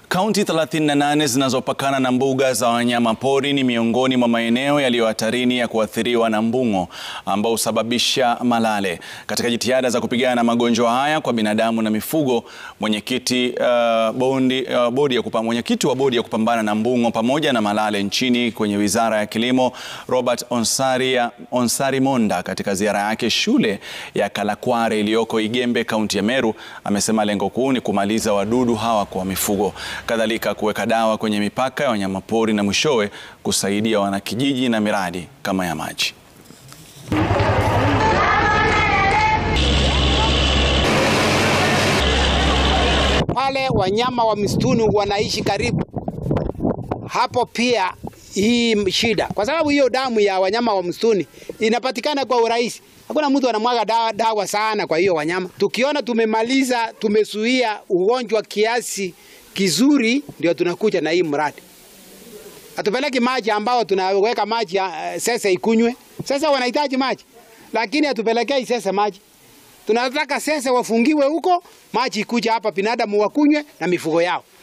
Kaunti 38 zinazopakana na mbuga za wanyama pori ni miongoni mwa maeneo yaliyo hatarini ya kuathiriwa na mbung'o ambao husababisha malale. Katika jitihada za kupigana na magonjwa haya kwa binadamu na mifugo, mwenyekiti uh, bondi, uh, bodi ya kupa, mwenyekiti wa bodi ya kupambana na mbung'o pamoja na malale nchini kwenye Wizara ya Kilimo, Robert Onsari, Onsari Monda katika ziara yake shule ya Kalakware iliyoko Igembe, kaunti ya Meru, amesema lengo kuu ni kumaliza wadudu hawa kwa mifugo kadhalika kuweka dawa kwenye mipaka ya wanyamapori na mwishowe kusaidia wanakijiji na miradi kama ya maji. Wale wanyama wa msituni wanaishi karibu hapo, pia hii shida, kwa sababu hiyo damu ya wanyama wa msituni inapatikana kwa urahisi. Hakuna mtu anamwaga dawa, dawa sana kwa hiyo wanyama. Tukiona tumemaliza, tumezuia ugonjwa kiasi kizuri ndio tunakuja na hii mradi. Hatupeleki maji ambao tunaweka maji uh, sasa ikunywe. Sasa wanahitaji maji, lakini hatupelekei sasa maji. Tunataka sasa wafungiwe huko, maji ikuja hapa, binadamu wakunywe na mifugo yao.